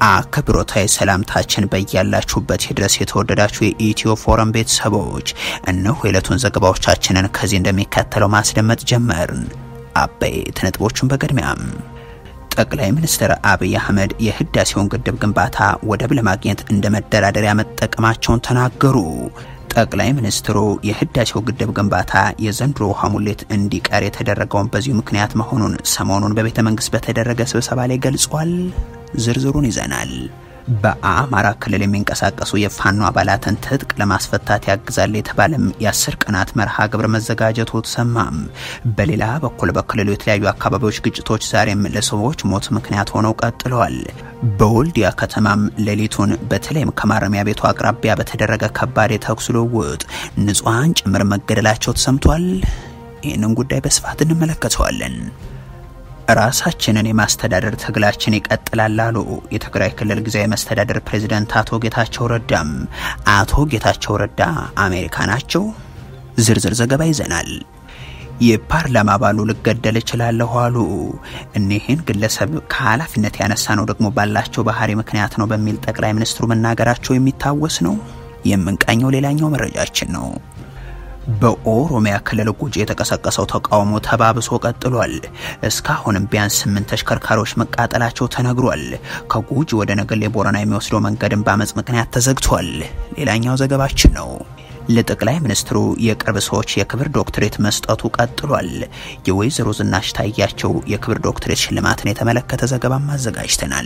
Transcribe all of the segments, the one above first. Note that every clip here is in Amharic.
አክብሮታዊ ሰላምታችን በያላችሁበት ድረስ የተወደዳችሁ የኢትዮ ፎረም ቤተሰቦች እነሆ የዕለቱን ዘገባዎቻችንን ከዚህ እንደሚከተለው ማስደመጥ ጀመርን። አበይት ነጥቦቹን በቅድሚያም ጠቅላይ ሚኒስትር አብይ አህመድ የህዳሴውን ግድብ ግንባታ ወደብ ለማግኘት እንደ መደራደሪያ መጠቀማቸውን ተናገሩ። ጠቅላይ ሚኒስትሩ የህዳሴው ግድብ ግንባታ የዘንድሮ ውሃ ሙሌት እንዲቀር የተደረገውን በዚሁ ምክንያት መሆኑን ሰሞኑን በቤተ መንግስት በተደረገ ስብሰባ ላይ ገልጿል። ዝርዝሩን ይዘናል። በአማራ ክልል የሚንቀሳቀሱ የፋኖ አባላትን ትጥቅ ለማስፈታት ያግዛል የተባለም የአስር ቀናት መርሃ ግብር መዘጋጀቱ ተሰማም። በሌላ በኩል በክልሉ የተለያዩ አካባቢዎች ግጭቶች ዛሬም ለሰዎች ሞት ምክንያት ሆነው ቀጥለዋል። በወልዲያ ከተማም ሌሊቱን በተለይም ከማረሚያ ቤቱ አቅራቢያ በተደረገ ከባድ የተኩስ ልውውጥ ንጹሐን ጭምር መገደላቸው ተሰምቷል። ይህንን ጉዳይ በስፋት እንመለከተዋለን። ራሳችንን የማስተዳደር ትግላችን ይቀጥላል አሉ የትግራይ ክልል ጊዜያዊ መስተዳደር ፕሬዝዳንት አቶ ጌታቸው ረዳም። አቶ ጌታቸው ረዳ አሜሪካ ናቸው። ዝርዝር ዘገባ ይዘናል። የፓርላማ አባሉ ልገደል እችላለሁ አሉ። እኒህን ግለሰብ ከኃላፊነት ያነሳ ነው ደግሞ ባላቸው ባህሪ ምክንያት ነው በሚል ጠቅላይ ሚኒስትሩ መናገራቸው የሚታወስ ነው። የምንቃኘው ሌላኛው መረጃችን ነው። በኦሮሚያ ክልል ጉጂ የተቀሰቀሰው ተቃውሞ ተባብሶ ቀጥሏል። እስካሁንም ቢያንስ ስምንት ተሽከርካሪዎች መቃጠላቸው ተነግሯል። ከጉጂ ወደ ነገሌ ቦረና የሚወስደው መንገድን በአመፅ ምክንያት ተዘግቷል። ሌላኛው ዘገባችን ነው። ለጠቅላይ ሚኒስትሩ የቅርብ ሰዎች የክብር ዶክትሬት መስጠቱ ቀጥሏል። የወይዘሮ ዝናሽ ታያቸው የክብር ዶክትሬት ሽልማትን የተመለከተ ዘገባም አዘጋጅተናል።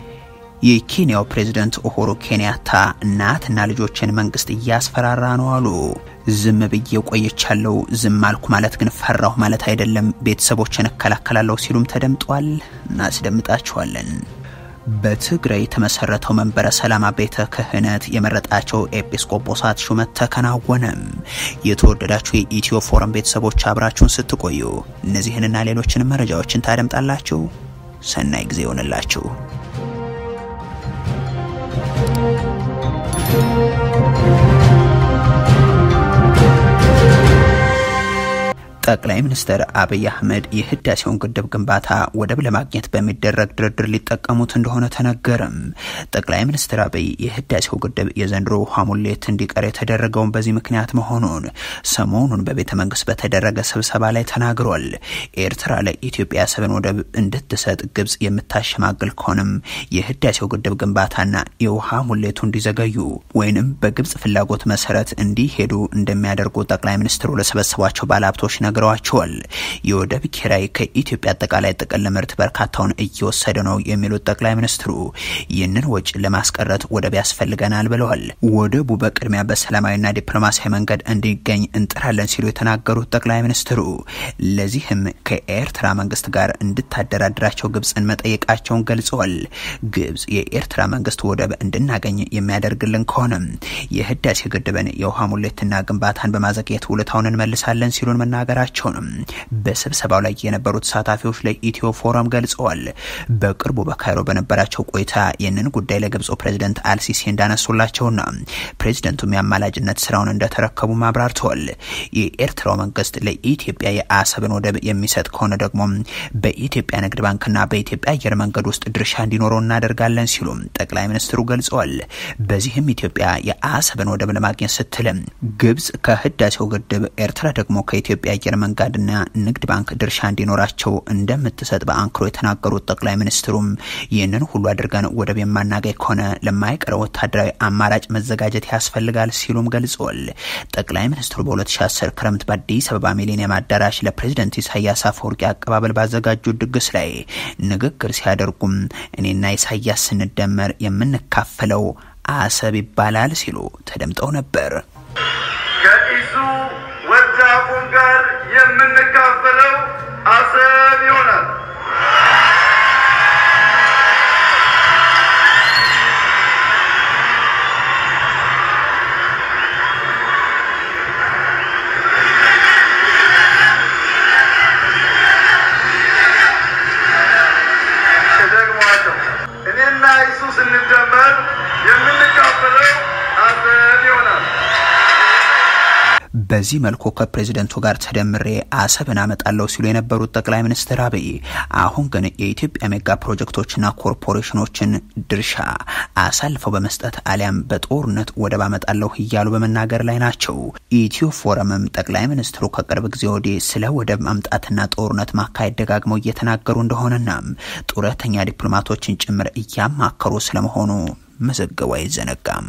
የኬንያው ፕሬዝደንት ኡሁሩ ኬንያታ እናትና ልጆችን መንግስት እያስፈራራ ነው አሉ። ዝም ብዬ ቆይቻለሁ፣ ዝም አልኩ ማለት ግን ፈራሁ ማለት አይደለም፣ ቤተሰቦችን እከላከላለሁ ሲሉም ተደምጧል። እናስደምጣችኋለን። በትግራይ የተመሰረተው መንበረ ሰላማ ቤተ ክህነት የመረጣቸው ኤጲስቆጶሳት ሹመት ተከናወነም። የተወደዳችሁ የኢትዮ ፎረም ቤተሰቦች አብራችሁን ስትቆዩ እነዚህንና ሌሎችንም መረጃዎችን ታደምጣላችሁ። ሰናይ ጊዜ ይሆንላችሁ። ጠቅላይ ሚኒስትር አብይ አህመድ የህዳሴውን ግድብ ግንባታ ወደብ ለማግኘት በሚደረግ ድርድር ሊጠቀሙት እንደሆነ ተነገረም። ጠቅላይ ሚኒስትር አብይ የህዳሴው ግድብ የዘንድሮ ውሃ ሙሌት እንዲቀር የተደረገውን በዚህ ምክንያት መሆኑን ሰሞኑን በቤተ መንግስት በተደረገ ስብሰባ ላይ ተናግሯል። ኤርትራ ለኢትዮጵያ አሰብን ወደብ እንድትሰጥ ግብጽ የምታሸማግል ከሆነም የህዳሴው ግድብ ግንባታና የውሃ ሙሌቱ እንዲዘገዩ ወይንም በግብጽ ፍላጎት መሰረት እንዲሄዱ እንደሚያደርጉ ጠቅላይ ሚኒስትሩ ለሰበሰቧቸው ባለሀብቶች ነግረዋቸዋል። የወደብ ኪራይ ከኢትዮጵያ አጠቃላይ ጥቅል ምርት በርካታውን እየወሰደ ነው የሚሉት ጠቅላይ ሚኒስትሩ ይህንን ወጪ ለማስቀረት ወደብ ያስፈልገናል ብለዋል። ወደቡ በቅድሚያ በሰላማዊና ዲፕሎማሲያዊ መንገድ እንዲገኝ እንጥራለን ሲሉ የተናገሩት ጠቅላይ ሚኒስትሩ ለዚህም ከኤርትራ መንግስት ጋር እንድታደራድራቸው ግብፅን መጠየቃቸውን ገልጸዋል። ግብጽ የኤርትራ መንግስት ወደብ እንድናገኝ የሚያደርግልን ከሆነም የህዳሴ ግድብን የውሃ ሙሌትና ግንባታን በማዘግየት ውለታውን እንመልሳለን ሲሉን መናገራቸውንም በስብሰባው ላይ የነበሩ ተሳታፊዎች ለኢትዮ ፎረም ገልጸዋል። በቅርቡ በካይሮ በነበራቸው ቆይታ ይህንን ጉዳይ ለግብፁ ፕሬዝደንት አልሲሲ እንዳነሱላቸውና ፕሬዝደንቱም የአማላጅነት ስራውን እንደተረከቡ አብራርተዋል። የኤርትራው መንግስት ለኢትዮጵያ የአሰብን ወደብ የሚሰጥ ከሆነ ደግሞ በኢትዮጵያ ንግድ ባንክና በኢትዮጵያ አየር መንገድ ውስጥ ድርሻ እንዲኖረው እናደርጋለን ሲሉም ጠቅላይ ሚኒስትሩ ገልጸዋል። በዚህም ኢትዮጵያ የአሰብን ወደብ ለማግኘት ስትልም ግብጽ ከህዳሴው ግድብ ኤርትራ ደግሞ ከኢትዮጵያ አየር መንገድና ንግድ ባንክ ድርሻ እንዲኖራቸው እንደምትሰጥ በአንክሮ የተናገሩት ጠቅላይ ሚኒስትሩም ይህንን ሁሉ አድርገን ወደብ የማናገኝ ከሆነ ለማይቀረው ወታደራዊ አማራጭ መዘጋጀት ያስፈልጋል ሲሉም ገልጸዋል። ጠቅላይ ሚኒስትሩ በ2010 ክረምት በአዲስ አበባ ሚሊኒየም አዳራሽ ለፕሬዝደንት ኢሳያስ አፈወርቂ አቀባበል ባዘጋጁት ድግስ ላይ ንግግር ሲያደርጉም እኔና ኢሳያስ ስንደመር የምንካፈለው አሰብ ይባላል ሲሉ ተደምጠው ነበር። ከኢሱ ወጃኩን ጋር የምንካፈለው አሰብ ይሆናል። እደግመዋለሁ። እኔና ኢሱ ስንደመር የምንካፈለው አሰብ ይሆናል። በዚህ መልኩ ከፕሬዝደንቱ ጋር ተደምሬ አሰብን አመጣለሁ ሲሉ የነበሩት ጠቅላይ ሚኒስትር አብይ አሁን ግን የኢትዮጵያ ሜጋ ፕሮጀክቶችና ኮርፖሬሽኖችን ድርሻ አሳልፈው በመስጠት አሊያም በጦርነት ወደብ አመጣለሁ እያሉ በመናገር ላይ ናቸው። ኢትዮ ፎረምም ጠቅላይ ሚኒስትሩ ከቅርብ ጊዜ ወዲህ ስለ ወደብ ማምጣትና ጦርነት ማካሄድ ደጋግመው እየተናገሩ እንደሆነና ጡረተኛ ዲፕሎማቶችን ጭምር እያማከሩ ስለመሆኑ መዘገቡ አይዘነጋም።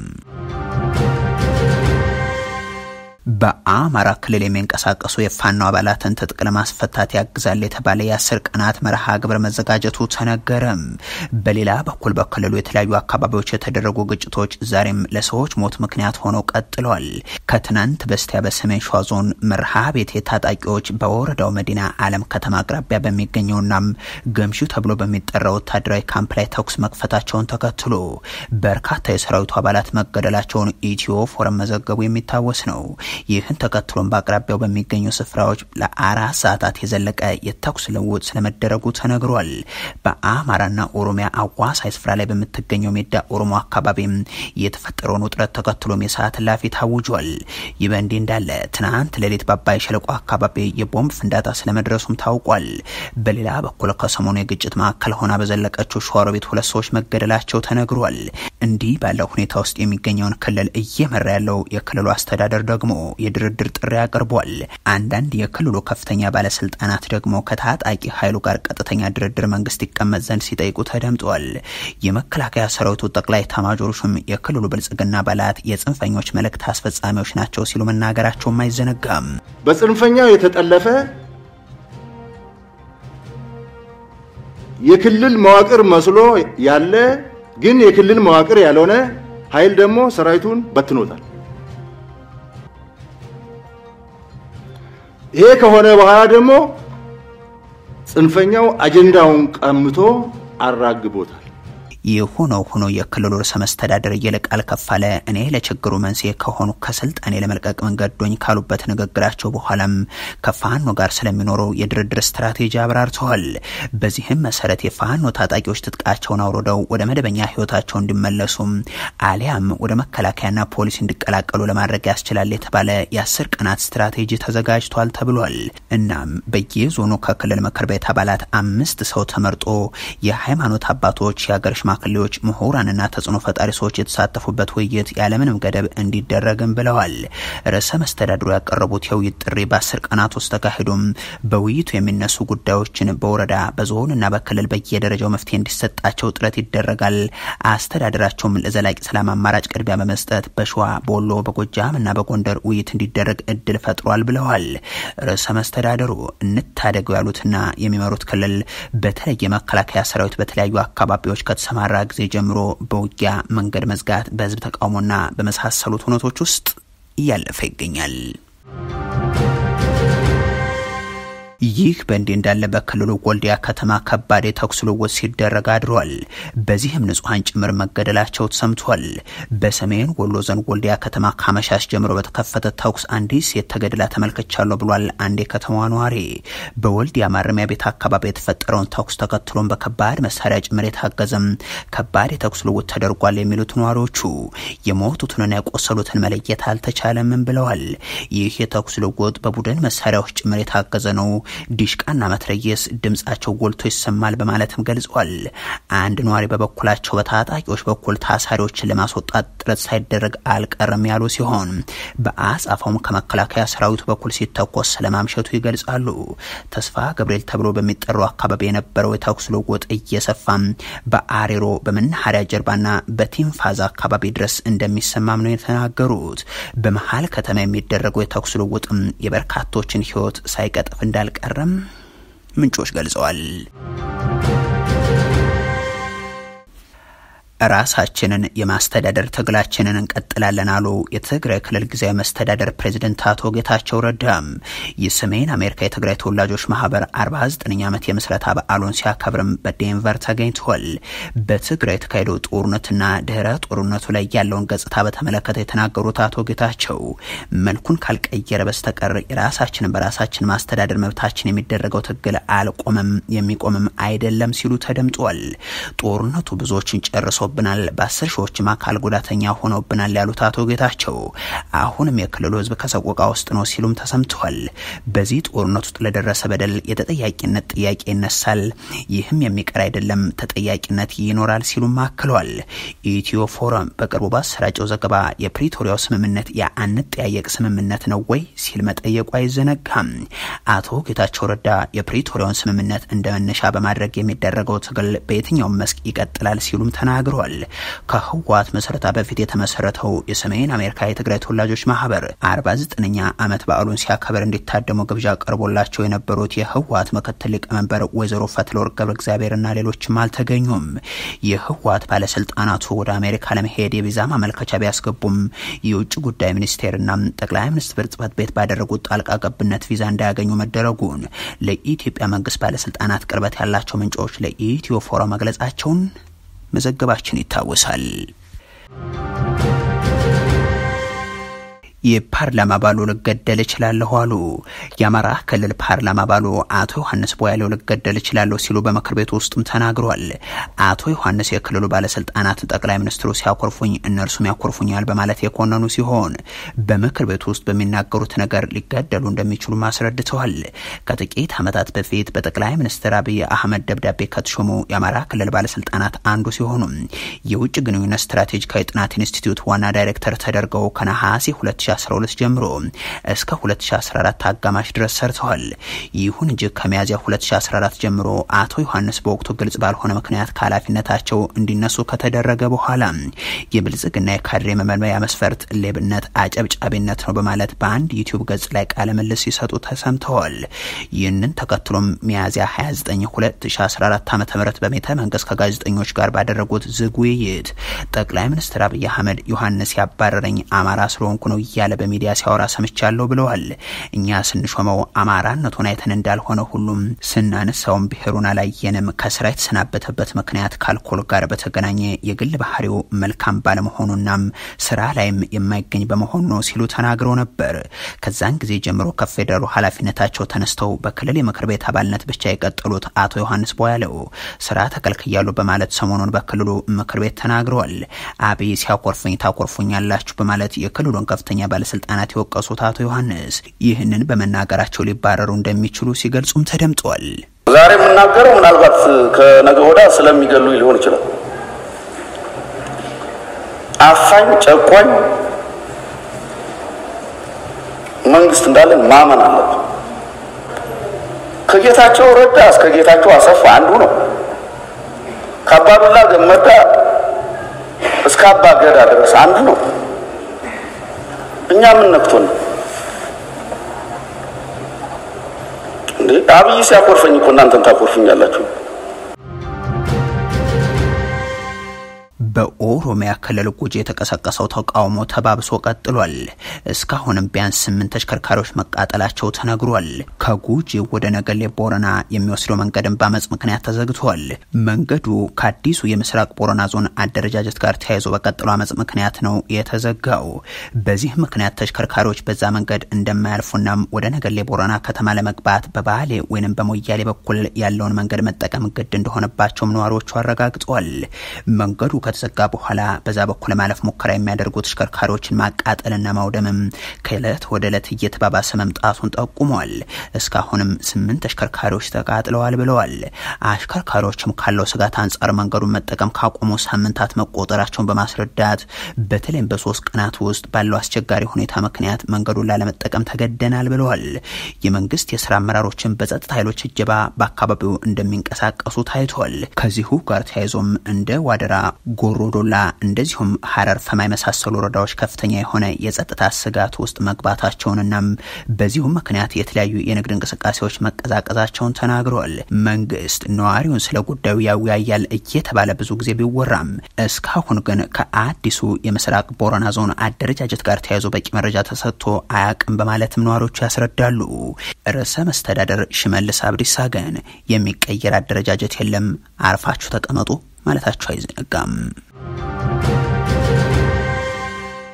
በአማራ ክልል የሚንቀሳቀሱ የፋኖ አባላትን ትጥቅ ለማስፈታት ያግዛል የተባለ የአስር ቀናት መርሃ ግብር መዘጋጀቱ ተነገረም። በሌላ በኩል በክልሉ የተለያዩ አካባቢዎች የተደረጉ ግጭቶች ዛሬም ለሰዎች ሞት ምክንያት ሆነው ቀጥሏል። ከትናንት በስቲያ በሰሜን ሸዋ ዞን መርሃ ቤት የታጣቂዎች በወረዳው መዲና አለም ከተማ አቅራቢያ በሚገኘውናም ገምሹ ተብሎ በሚጠራው ወታደራዊ ካምፕ ላይ ተኩስ መክፈታቸውን ተከትሎ በርካታ የሰራዊቱ አባላት መገደላቸውን ኢትዮ ፎረም መዘገቡ የሚታወስ ነው። ይህን ተከትሎም በአቅራቢያው በሚገኙ ስፍራዎች ለአራት ሰዓታት የዘለቀ የተኩስ ልውውጥ ስለመደረጉ ተነግሯል። በአማራና ኦሮሚያ አዋሳኝ ስፍራ ላይ በምትገኘው ሜዳ ኦሮሞ አካባቢም የተፈጠረውን ውጥረት ተከትሎም የሰዓት እላፊ ታውጇል። ይህ በእንዲህ እንዳለ ትናንት ሌሊት በአባይ ሸለቆ አካባቢ የቦምብ ፍንዳታ ስለመድረሱም ታውቋል። በሌላ በኩል ከሰሞኑ የግጭት ማዕከል ሆና በዘለቀችው ሸዋሮቢት ሁለት ሰዎች መገደላቸው ተነግሯል። እንዲህ ባለው ሁኔታ ውስጥ የሚገኘውን ክልል እየመራ ያለው የክልሉ አስተዳደር ደግሞ የድርድር ጥሪ አቅርቧል። አንዳንድ የክልሉ ከፍተኛ ባለስልጣናት ደግሞ ከታጣቂ ኃይሉ ጋር ቀጥተኛ ድርድር መንግስት ይቀመጥ ዘንድ ሲጠይቁ ተደምጧል። የመከላከያ ሰራዊቱ ጠቅላይ ኤታማዦር ሹም የክልሉ ብልጽግና አባላት የጽንፈኞች መልእክት አስፈጻሚዎች ናቸው ሲሉ መናገራቸውም አይዘነጋም። በጽንፈኛው የተጠለፈ የክልል መዋቅር መስሎ ያለ ግን የክልል መዋቅር ያልሆነ ኃይል ደግሞ ሰራዊቱን በትኖታል። ይሄ ከሆነ በኋላ ደግሞ ጽንፈኛው አጀንዳውን ቀምቶ አራግቦታል። የሆነው ሆኖ የክልሉ ርዕሰ መስተዳደር ይልቃል ከፋለ እኔ ለችግሩ መንስኤ ከሆኑ ከስልጣኔ ለመልቀቅ መንገዶኝ ካሉበት ንግግራቸው በኋላም ከፋኖ ጋር ስለሚኖረው የድርድር ስትራቴጂ አብራርተዋል። በዚህም መሰረት የፋኖ ታጣቂዎች ትጥቃቸውን አውርደው ወደ መደበኛ ህይወታቸው እንዲመለሱም አሊያም ወደ መከላከያና ፖሊስ እንዲቀላቀሉ ለማድረግ ያስችላል የተባለ የአስር ቀናት ስትራቴጂ ተዘጋጅቷል ተብሏል። እናም በየዞኑ ከክልል ምክር ቤት አባላት አምስት ሰው ተመርጦ የሃይማኖት አባቶች የሀገር ሽማግሌዎች፣ ምሁራንና ተጽዕኖ ፈጣሪ ሰዎች የተሳተፉበት ውይይት ያለምንም ገደብ እንዲደረግም ብለዋል። ርዕሰ መስተዳድሩ ያቀረቡት የውይይት ጥሪ በአስር ቀናት ውስጥ ተካሂዶም በውይይቱ የሚነሱ ጉዳዮችን በወረዳ በዞንና በክልል በየደረጃው መፍትሄ እንዲሰጣቸው ጥረት ይደረጋል። አስተዳደራቸውም ለዘላቂ ሰላም አማራጭ ቅድሚያ በመስጠት በሸዋ፣ በወሎ፣ በጎጃም እና በጎንደር ውይይት እንዲደረግ እድል ፈጥሯል ብለዋል። ርዕሰ መስተዳድሩ እንታደገው ያሉትና የሚመሩት ክልል በተለይ የመከላከያ ሰራዊት በተለያዩ አካባቢዎች ከተሰማ ራ ጊዜ ጀምሮ በውጊያ መንገድ መዝጋት፣ በህዝብ ተቃውሞና በመሳሰሉት ሁነቶች ውስጥ እያለፈ ይገኛል። ይህ በእንዲህ እንዳለ በክልሉ ወልዲያ ከተማ ከባድ የተኩስ ልውውጥ ሲደረግ አድሯል። በዚህም ንጹሐን ጭምር መገደላቸው ተሰምቷል። በሰሜን ወሎ ዞን ወልዲያ ከተማ ካመሻሽ ጀምሮ በተከፈተ ተኩስ አንዲት ሴት ተገድላ ተመልክቻለሁ ብሏል አንድ የከተማዋ ነዋሪ። በወልዲያ ማረሚያ ቤት አካባቢ የተፈጠረውን ተኩስ ተከትሎም በከባድ መሳሪያ ጭምር የታገዘም ከባድ የተኩስ ልውውጥ ተደርጓል የሚሉት ነዋሪዎቹ የሞቱትንና የቆሰሉትን መለየት አልተቻለምም ብለዋል። ይህ የተኩስ ልውውጥ በቡድን መሳሪያዎች ጭምር የታገዘ ነው ዲሽቃና መትረየስ ድምጻቸው ጎልቶ ይሰማል በማለትም ገልጿል። አንድ ነዋሪ በበኩላቸው በታጣቂዎች በኩል ታሳሪዎችን ለማስወጣት ጥረት ሳይደረግ አልቀረም ያሉ ሲሆን በአጻፋውም ከመከላከያ ሰራዊቱ በኩል ሲተኮስ ስለማምሸቱ ይገልጻሉ። ተስፋ ገብርኤል ተብሎ በሚጠራው አካባቢ የነበረው የተኩስ ልውውጥ እየሰፋም በአሬሮ በመናኸሪያ ጀርባና በቲንፋዛ አካባቢ ድረስ እንደሚሰማም ነው የተናገሩት። በመሀል ከተማ የሚደረገው የተኩስ ልውውጥም የበርካቶችን ሕይወት ሳይቀጥፍ እንዳልቀረም ምንጮች ገልጸዋል። ራሳችንን የማስተዳደር ትግላችንን እንቀጥላለን አሉ የትግራይ ክልል ጊዜያዊ መስተዳደር ፕሬዚደንት አቶ ጌታቸው ረዳም። የሰሜን አሜሪካ የትግራይ ተወላጆች ማህበር 49ኛ ዓመት የምስረታ በዓሉን ሲያከብርም በዴንቨር ተገኝተዋል። በትግራይ የተካሄደው ጦርነትና ድህረ ጦርነቱ ላይ ያለውን ገጽታ በተመለከተ የተናገሩት አቶ ጌታቸው መልኩን ካልቀየረ በስተቀር የራሳችንን በራሳችን ማስተዳደር መብታችን የሚደረገው ትግል አልቆመም፣ የሚቆምም አይደለም ሲሉ ተደምጧል። ጦርነቱ ብዙዎችን ጨርሶ ደርሶብናል፣ በአስር ሺዎችም አካል ጉዳተኛ ሆኖብናል ያሉት አቶ ጌታቸው አሁንም የክልሉ ህዝብ ከሰቆቃ ውስጥ ነው ሲሉም ተሰምተዋል። በዚህ ጦርነት ውስጥ ለደረሰ በደል የተጠያቂነት ጥያቄ ይነሳል፣ ይህም የሚቀር አይደለም፣ ተጠያቂነት ይኖራል ሲሉም አክለዋል። ኢትዮ ፎረም በቅርቡ ባሰራጨው ዘገባ የፕሪቶሪያው ስምምነት የአንጠያየቅ ስምምነት ነው ወይ ሲል መጠየቁ አይዘነጋም። አቶ ጌታቸው ረዳ የፕሪቶሪያውን ስምምነት እንደ መነሻ በማድረግ የሚደረገው ትግል በየትኛውም መስክ ይቀጥላል ሲሉም ተናግረዋል። ከህወሓት መሰረታ በፊት የተመሰረተው የሰሜን አሜሪካ የትግራይ ተወላጆች ማህበር 49ኛ ዓመት በዓሉን ሲያከብር እንዲታደሙ ግብዣ ቀርቦላቸው የነበሩት የህወሓት ምክትል ሊቀመንበር ወይዘሮ ፈትለወርቅ ገብረ እግዚአብሔርና ሌሎችም አልተገኙም። የህወሓት ባለስልጣናቱ ወደ አሜሪካ ለመሄድ የቪዛ ማመልከቻ ቢያስገቡም የውጭ ጉዳይ ሚኒስቴርና ጠቅላይ ሚኒስትር ጽህፈት ቤት ባደረጉት ጣልቃ ገብነት ቪዛ እንዳያገኙ መደረጉን ለኢትዮጵያ መንግስት ባለስልጣናት ቅርበት ያላቸው ምንጮች ለኢትዮ ፎረም መግለጻቸውን መዘገባችን ይታወሳል። የፓርላማ አባሉ ልገደል እችላለሁ አሉ። የአማራ ክልል ፓርላማ አባሉ አቶ ዮሐንስ ቦያሌው ልገደል እችላለሁ ሲሉ በምክር ቤቱ ውስጥም ተናግሯል። አቶ ዮሐንስ የክልሉ ባለስልጣናት ጠቅላይ ሚኒስትሩ ሲያኮርፉኝ እነርሱም ያኮርፉኛል በማለት የኮነኑ ሲሆን በምክር ቤቱ ውስጥ በሚናገሩት ነገር ሊገደሉ እንደሚችሉ አስረድተዋል። ከጥቂት ዓመታት በፊት በጠቅላይ ሚኒስትር አብይ አህመድ ደብዳቤ ከተሾሙ የአማራ ክልል ባለስልጣናት አንዱ ሲሆኑ የውጭ ግንኙነት ስትራቴጂካዊ ጥናት ኢንስቲትዩት ዋና ዳይሬክተር ተደርገው ከነሐሴ 2012 ጀምሮ እስከ 2014 አጋማሽ ድረስ ሰርተዋል። ይሁን እንጂ ከሚያዝያ 2014 ጀምሮ አቶ ዮሐንስ በወቅቱ ግልጽ ባልሆነ ምክንያት ከኃላፊነታቸው እንዲነሱ ከተደረገ በኋላ የብልጽግና የካድሬ መመልመያ መስፈርት ሌብነት፣ አጨብጫቢነት ነው በማለት በአንድ ዩቲዩብ ገጽ ላይ ቃለ ምልልስ ሲሰጡ ተሰምተዋል። ይህንን ተከትሎም ሚያዝያ 29 2014 ዓ ም በቤተ መንግስት ከጋዜጠኞች ጋር ባደረጉት ዝግ ውይይት ጠቅላይ ሚኒስትር አብይ አህመድ ዮሐንስ ያባረረኝ አማራ ስለሆንኩ ነው እያለ በሚዲያ ሲያወራ ሰምቻለሁ ብለዋል። እኛ ስንሾመው አማራነቱን አይተን እንዳልሆነ ሁሉም ስናነሳውም ብሔሩን አላየንም። ከስራ የተሰናበተበት ምክንያት ከአልኮል ጋር በተገናኘ የግል ባህሪው መልካም ባለመሆኑናም ስራ ላይም የማይገኝ በመሆኑ ነው ሲሉ ተናግረው ነበር። ከዛን ጊዜ ጀምሮ ከፌዴራሉ ኃላፊነታቸው ተነስተው በክልል የምክር ቤት አባልነት ብቻ የቀጠሉት አቶ ዮሐንስ ቦያለው ስራ ተከልክያሉ በማለት ሰሞኑን በክልሉ ምክር ቤት ተናግረዋል። አብይ ሲያኮርፉኝ ታኮርፉኛላችሁ በማለት የክልሉን ከፍተኛ ባለስልጣናት የወቀሱት አቶ ዮሐንስ ይህንን በመናገራቸው ሊባረሩ እንደሚችሉ ሲገልጹም ተደምጧል። ዛሬ የምናገረው ምናልባት ከነገ ወዲያ ስለሚገሉ ሊሆን ይችላል። አፋኝ ጨቋኝ መንግስት እንዳለን ማመን አለብን። ከጌታቸው ረዳ እስከ ጌታቸው አሰፋ አንዱ ነው። ከአባዱላ ገመዳ እስከ አባ ገዳ ድረስ አንዱ ነው። እኛ ምን ነክቶን ነው እንዴ? አብይ ሲያኮርፈኝ እኮ እናንተን ታኮርፉኛላችሁ። በኦሮሚያ ክልል ጉጂ የተቀሰቀሰው ተቃውሞ ተባብሶ ቀጥሏል። እስካሁንም ቢያንስ ስምንት ተሽከርካሪዎች መቃጠላቸው ተነግሯል። ከጉጂ ወደ ነገሌ ቦረና የሚወስደው መንገድን በአመፅ ምክንያት ተዘግቷል። መንገዱ ከአዲሱ የምስራቅ ቦረና ዞን አደረጃጀት ጋር ተያይዞ በቀጠለው አመፅ ምክንያት ነው የተዘጋው። በዚህ ምክንያት ተሽከርካሪዎች በዛ መንገድ እንደማያልፉናም ወደ ነገሌ ቦረና ከተማ ለመግባት በባሌ ወይንም በሞያሌ በኩል ያለውን መንገድ መጠቀም ግድ እንደሆነባቸውም ነዋሪዎቹ አረጋግጠዋል። መንገዱ ከተዘጋ በኋላ በዛ በኩል ማለፍ ሙከራ የሚያደርጉ ተሽከርካሪዎችን ማቃጠልና ማውደምም ከእለት ወደ እለት እየተባባሰ መምጣቱን ጠቁሟል። እስካሁንም ስምንት ተሽከርካሪዎች ተቃጥለዋል ብለዋል። አሽከርካሪዎችም ካለው ስጋት አንጻር መንገዱን መጠቀም ካቆሙ ሳምንታት መቆጠራቸውን በማስረዳት በተለይም በሶስት ቀናት ውስጥ ባለው አስቸጋሪ ሁኔታ ምክንያት መንገዱን ላለመጠቀም ተገደናል ብለዋል። የመንግስት የስራ አመራሮችን በጸጥታ ኃይሎች እጀባ በአካባቢው እንደሚንቀሳቀሱ ታይቷል። ከዚሁ ጋር ተያይዞም እንደ ዋደራ ጎሮዶላ እንደዚሁም ሀረር ፈማ የመሳሰሉ ወረዳዎች ከፍተኛ የሆነ የጸጥታ ስጋት ውስጥ መግባታቸውንናም በዚሁም ምክንያት የተለያዩ የንግድ እንቅስቃሴዎች መቀዛቀዛቸውን ተናግረዋል። መንግስት ነዋሪውን ስለ ጉዳዩ ያወያያል እየተባለ ብዙ ጊዜ ቢወራም እስካሁን ግን ከአዲሱ የምስራቅ ቦረና ዞን አደረጃጀት ጋር ተያይዞ በቂ መረጃ ተሰጥቶ አያቅም በማለትም ነዋሪዎቹ ያስረዳሉ። ርዕሰ መስተዳደር ሽመልስ አብዲሳ ግን የሚቀየር አደረጃጀት የለም፣ አርፋችሁ ተቀመጡ ማለታቸው አይዘነጋም።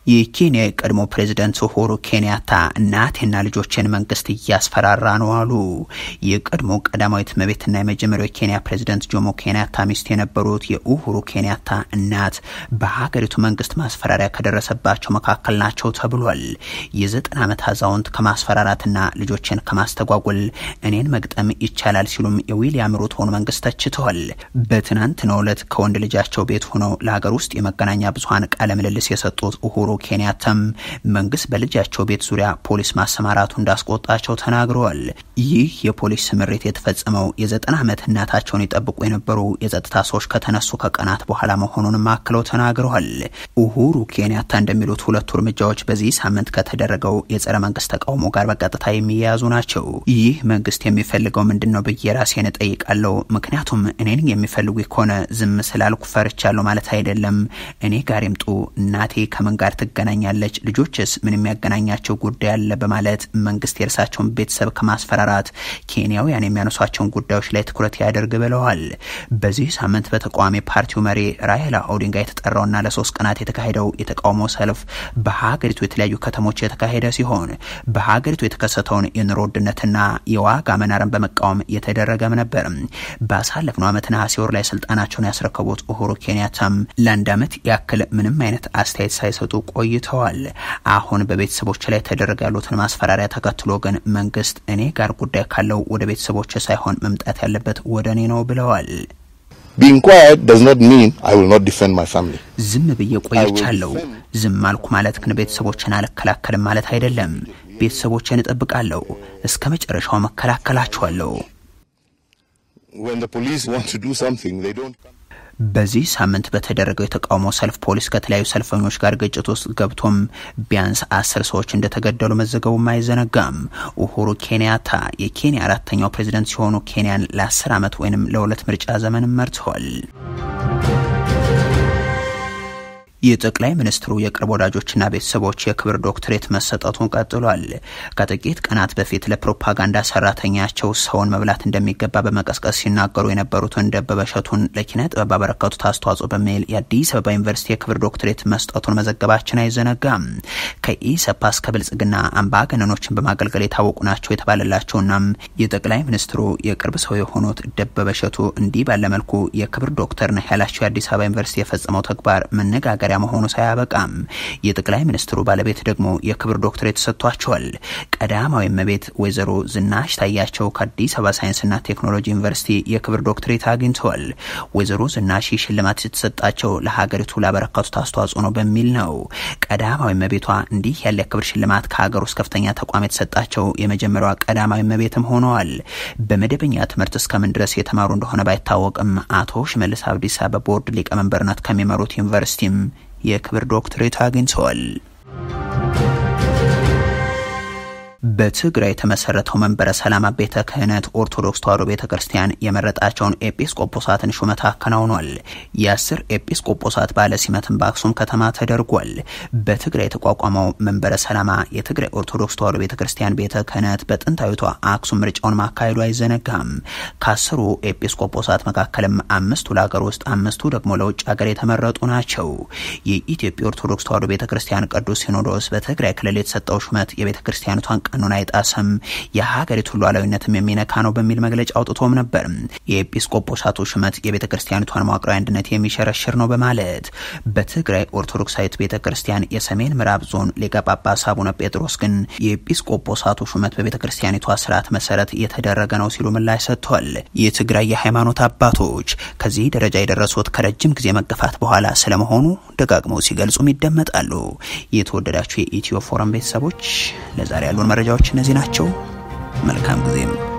የኬንያ የቀድሞ ፕሬዝደንት ኡሁሩ ኬንያታ እናቴና ልጆችን መንግስት እያስፈራራ ነው አሉ። የቀድሞ ቀዳማዊት እመቤትና የመጀመሪያው የኬንያ ፕሬዝደንት ጆሞ ኬንያታ ሚስት የነበሩት የኡሁሩ ኬንያታ እናት በሀገሪቱ መንግስት ማስፈራሪያ ከደረሰባቸው መካከል ናቸው ተብሏል። የዘጠና ዓመት አዛውንት ከማስፈራራትና ልጆችን ከማስተጓጎል እኔን መግጠም ይቻላል ሲሉም የዊሊያም ሩቶን መንግስት ተችተዋል። በትናንትናው ዕለት ከወንድ ልጃቸው ቤት ሆነው ለሀገር ውስጥ የመገናኛ ብዙሀን ቃለ ምልልስ የሰጡት ኡሁሩ ኬንያታም መንግስት በልጃቸው ቤት ዙሪያ ፖሊስ ማሰማራቱ እንዳስቆጣቸው ተናግረዋል። ይህ የፖሊስ ስምሪት የተፈጸመው የዘጠና ዓመት እናታቸውን ይጠብቁ የነበሩ የጸጥታ ሰዎች ከተነሱ ከቀናት በኋላ መሆኑንም አክለው ተናግረዋል። ኡሁሩ ኬንያታ እንደሚሉት ሁለቱ እርምጃዎች በዚህ ሳምንት ከተደረገው የጸረ መንግስት ተቃውሞ ጋር በቀጥታ የሚያያዙ ናቸው። ይህ መንግስት የሚፈልገው ምንድን ነው ብዬ ራሴን እጠይቃለሁ። ምክንያቱም እኔን የሚፈልጉ ከሆነ ዝም ስላልኩ ፈርቻለሁ ማለት አይደለም። እኔ ጋር ይምጡ። እናቴ ከምን ጋር ትገናኛለች? ልጆችስ ምን የሚያገናኛቸው ጉዳይ አለ? በማለት መንግስት የእርሳቸውን ቤተሰብ ከማስፈራራት ኬንያውያን የሚያነሷቸውን ጉዳዮች ላይ ትኩረት ያደርግ ብለዋል። በዚህ ሳምንት በተቃዋሚ ፓርቲው መሪ ራይላ ኦዲንጋ የተጠራውና ለሶስት ቀናት የተካሄደው የተቃውሞ ሰልፍ በሀገሪቱ የተለያዩ ከተሞች የተካሄደ ሲሆን በሀገሪቱ የተከሰተውን የኑሮ ውድነትና የዋጋ መናርን በመቃወም የተደረገም ነበር። ባሳለፍነው ዓመት ነሐሴ ወር ላይ ስልጣናቸውን ያስረከቡት ኡሁሩ ኬንያታም ለአንድ ዓመት ያክል ምንም አይነት አስተያየት ሳይሰጡ ቆይተዋል። አሁን በቤተሰቦች ላይ ተደረገ ያሉትን ማስፈራሪያ ተከትሎ ግን መንግስት እኔ ጋር ጉዳይ ካለው ወደ ቤተሰቦች ሳይሆን መምጣት ያለበት ወደ እኔ ነው ብለዋል። Being quiet does not mean I will not defend my family. ዝም ብዬ ቆይቻለሁ። ዝም አልኩ ማለት ግን ቤተሰቦችን አልከላከልም ማለት አይደለም። ቤተሰቦችን እጠብቃለሁ። እስከ መጨረሻው መከላከላቸዋለሁ። When the police want to do something, they don't. በዚህ ሳምንት በተደረገው የተቃውሞ ሰልፍ ፖሊስ ከተለያዩ ሰልፈኞች ጋር ግጭት ውስጥ ገብቶም ቢያንስ አስር ሰዎች እንደተገደሉ መዘገቡም አይዘነጋም። ኡሁሩ ኬንያታ የኬንያ አራተኛው ፕሬዝደንት ሲሆኑ ኬንያን ለአስር ዓመት ወይንም ለሁለት ምርጫ ዘመን መርተዋል። የጠቅላይ ሚኒስትሩ የቅርብ ወዳጆችና ቤተሰቦች የክብር ዶክትሬት መሰጠቱን ቀጥሏል። ከጥቂት ቀናት በፊት ለፕሮፓጋንዳ ሰራተኛቸው ሰውን መብላት እንደሚገባ በመቀስቀስ ሲናገሩ የነበሩትን ደበበ እሸቱን ለኪነ ጥበብ ባበረከቱት አስተዋጽኦ በሚል የአዲስ አበባ ዩኒቨርሲቲ የክብር ዶክትሬት መስጠቱን መዘገባችን አይዘነጋም። ከኢሰፓ እስከ ብልጽግና አምባገነኖችን በማገልገል የታወቁ ናቸው የተባለላቸውናም የጠቅላይ ሚኒስትሩ የቅርብ ሰው የሆኑት ደበበ እሸቱ እንዲህ ባለመልኩ የክብር ዶክተር ነህ ያላቸው የአዲስ አበባ ዩኒቨርሲቲ የፈጸመው ተግባር መነጋገሪያ መሆኑ ሳያበቃም የጠቅላይ ሚኒስትሩ ባለቤት ደግሞ የክብር ዶክትሬት ተሰጥቷቸዋል። ቀዳማዊ እመቤት ወይዘሮ ዝናሽ ታያቸው ከአዲስ አበባ ሳይንስና ቴክኖሎጂ ዩኒቨርሲቲ የክብር ዶክትሬት አግኝተዋል። ወይዘሮ ዝናሽ ሽልማት የተሰጣቸው ለሀገሪቱ ላበረከቱት አስተዋጽኦ ነው በሚል ነው። ቀዳማዊ እመቤቷ እንዲህ ያለ የክብር ሽልማት ከሀገር ውስጥ ከፍተኛ ተቋም የተሰጣቸው የመጀመሪያዋ ቀዳማዊ እመቤትም ሆነዋል። በመደበኛ ትምህርት እስከምን ድረስ የተማሩ እንደሆነ ባይታወቅም አቶ ሽመልስ አብዲሳ በቦርድ ሊቀመንበርነት ከሚመሩት ዩኒቨርሲቲም የክብር ዶክትሬት አግኝተዋል። በትግራይ የተመሰረተው መንበረ ሰላማ ቤተ ክህነት ኦርቶዶክስ ተዋሕዶ ቤተ ክርስቲያን የመረጣቸውን ኤጲስቆጶሳትን ሹመት አከናውኗል። የአስር ኤጲስቆጶሳት ባለ ሲመትን በአክሱም ከተማ ተደርጓል። በትግራይ የተቋቋመው መንበረ ሰላማ የትግራይ ኦርቶዶክስ ተዋሕዶ ቤተ ክርስቲያን ቤተ ክህነት በጥንታዊቷ አክሱም ምርጫውን ማካሄዱ አይዘነጋም። ከአስሩ ኤጲስቆጶሳት መካከልም አምስቱ ለሀገር ውስጥ፣ አምስቱ ደግሞ ለውጭ ሀገር የተመረጡ ናቸው። የኢትዮጵያ ኦርቶዶክስ ተዋሕዶ ቤተ ክርስቲያን ቅዱስ ሲኖዶስ በትግራይ ክልል የተሰጠው ሹመት የቤተ ክርስቲያኒቷን ቀኖና አይጣስም፣ የሀገሪቱን ሉዓላዊነትም የሚነካ ነው በሚል መግለጫ አውጥቶም ነበር። የኤጲስቆጶሳቱ ሹመት የቤተ ክርስቲያኒቷን መዋቅራዊ አንድነት የሚሸረሽር ነው በማለት በትግራይ ኦርቶዶክሳዊት ቤተ ክርስቲያን የሰሜን ምዕራብ ዞን ሊቀ ጳጳስ አቡነ ጴጥሮስ ግን የኤጲስቆጶሳቱ ሹመት በቤተ ክርስቲያኒቷ ስርዓት መሰረት የተደረገ ነው ሲሉ ምላሽ ሰጥቷል። የትግራይ የሃይማኖት አባቶች ከዚህ ደረጃ የደረሱት ከረጅም ጊዜ መገፋት በኋላ ስለመሆኑ ደጋግመው ሲገልጹም ይደመጣሉ። የተወደዳችሁ የኢትዮ ፎረም ቤተሰቦች ለዛሬ ያሉን መረጃዎች እነዚህ ናቸው። መልካም ጊዜም